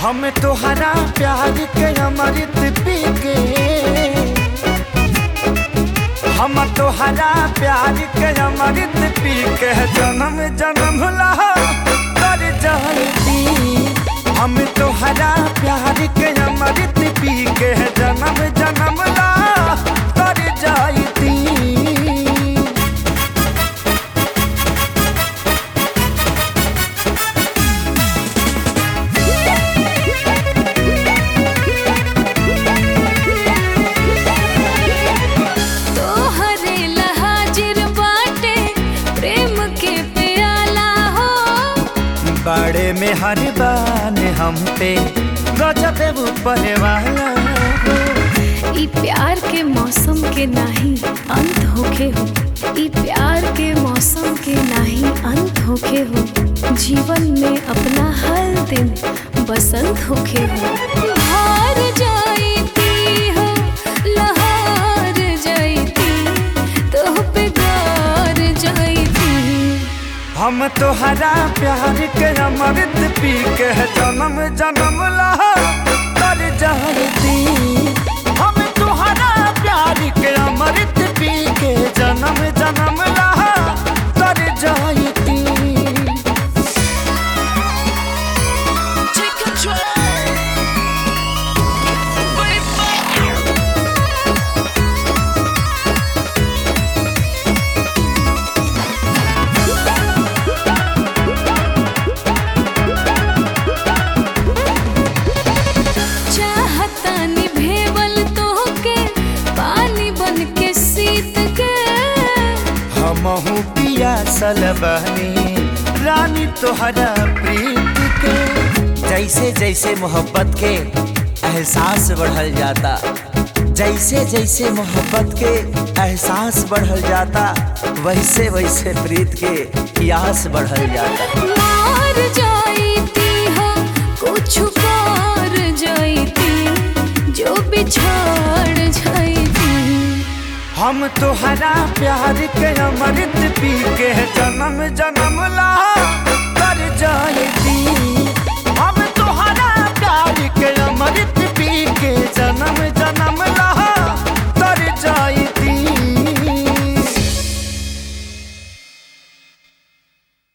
हम तोहरा प्यार के अमृत पी के हम तोहरा प्यार के अमृत पी के जन्म जन्म ला कर जाती हम तोहरा प्यार के अमृत पी के जन्म जन्म ला कर जाती तोहरे लहाजिर बाटे प्रेम के प्याला हो बड़े में हर बान हम पे गजब ऊपर वाला ई प्यार के मौसम के नाही अंत होखे हो ई प्यार के मौसम के नाही अंत होखे हो जीवन में अपना हर दिन बसंत होखे हो हार जाईती हो लहार जाईती तोह पे गार जाईती हम तोहरा प्यार के अमृत पी के जन्म जन्म ला कर जाती हम तोहरा प्यार के अमृत पी के जन्म जन्म ला कर जाती Take control. चाहता निभेवल तोहके पानी बन के सीत के हमहू पिया सलबनी रानी तोहरा प्रीत के जैसे जैसे मोहब्बत के एहसास बढ़ल जाता जैसे जैसे मोहब्बत के एहसास बढ़ल जाता वैसे वैसे प्रीत के प्यास बढ़ल जाता मार जाईती हो कुछ कर जाईती जो बिछाड़ जाईती हम तोहरा प्यार के अमृत पी के जन्म जन्म ला